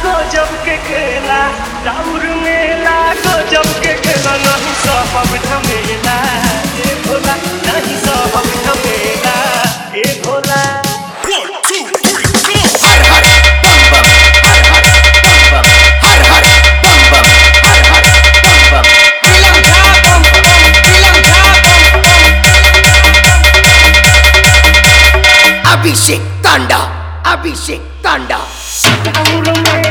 गजब के खेला राउर मेला गजब के खेला नहीं सब झमेला ए भोला नहीं सब झमेला ए भोला हर हर बम बम हर हर बम बम हर हर बम बम हर हर बम बम दिलम था बम बम दिलम था बम बम अभिषेक तांडा अभिषेक तांडा राउर मेला